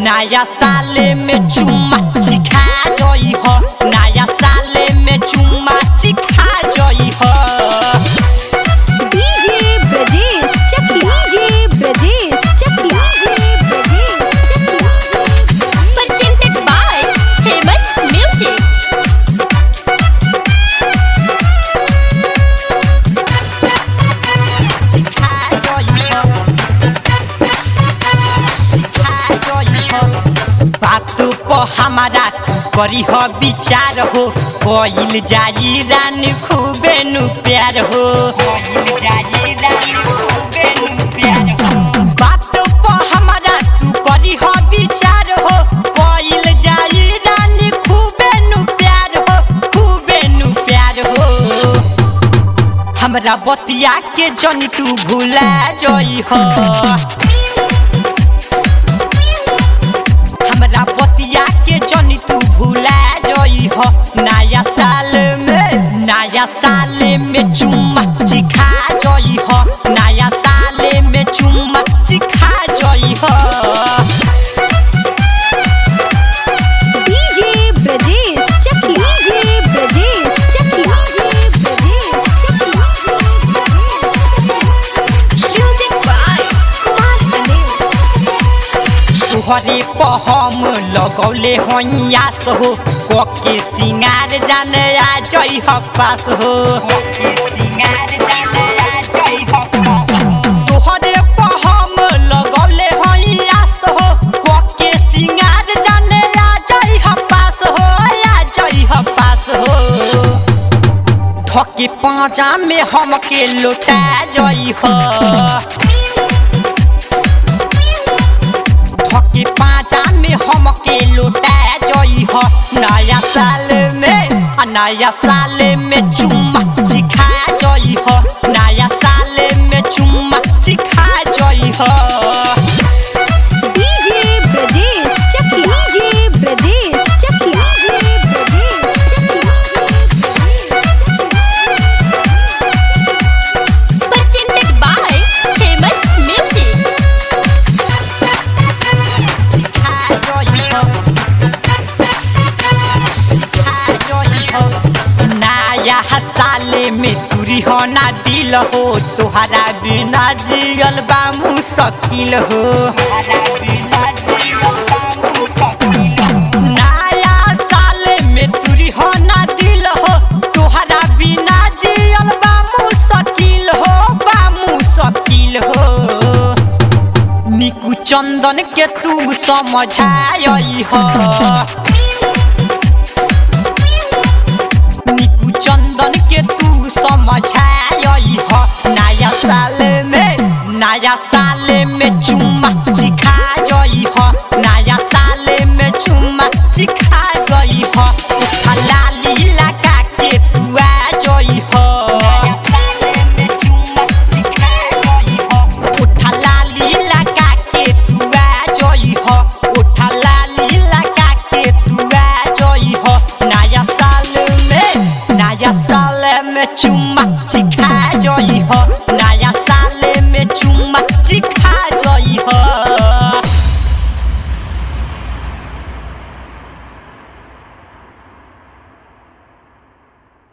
नया साले में चुम्मा चिखा जई हो नया साले में चुम्मा चिखा जई हो DJ Brajesh Chakiya DJ Brajesh Chakiya DJ Brajesh Chakiya presented by famous music चिखा जई हो चिखा जई हो बात पर हमारा करी हो विचार हो कोइल जाई रान खूबे नु प्यार हो कोइल जाई रान खूबे नु प्यार हो बात पर हमारा तू करी हो विचार हो कोइल जाई रान खूबे नु प्यार हो खूबे नु प्यार हो हमरा बतिया के जनी तू भूला जई हो हमरा बतिया के जनी तू भूला जई हो नया साल में नया साल में चुम्मा चिखा जई हो नया साल में चुम्मा चिखा जई हो DJ Brajesh Chakiya DJ Brajesh Chakiya DJ Brajesh Chakiya music by Kumar Anil तुहरे पहम लगौले होइयास हो कोके सिंगार जाने आ जई ह पास हो तुहरे पहम लगौले होइयास हो कोके सिंगार जाने आ जई ह पास हो आ जई ह पास हो धके पाँचा में हमके लौटा जई हो धके पाँचा में हमके लौटा जई हो नया साल में आ नया साल में चुम्मा चिखा जई हो नया साल में चुम्मा चिखा जई हो DJ Brajesh Chakiya DJ Brajesh Chakiya DJ Brajesh presented by famous music चिखा जई हो चिखा जई हो नया साल में तुरी हो ना दिल हो तुहरा बिना जियल बा मुश्किल हो नया साल में तुरी हो ना दिल हो तुहरा बिना जियल बा मुश्किल हो बा मुश्किल हो निकू चंदन के तू समझाई हो निकू चंदन के तू समझाई हो नया साल में नया साल में चुम्मा चिखा जई हो नया साल में चुम्मा चिखा जई हो हलाली लगा के तू आ जई हो नया साल में चुम्मा चिखा जई हो उठा लाली लगा के तू आ जई हो उठा लाली लगा के तू आ जई हो नया साल में नया साल में चुम्मा चिखा जई हो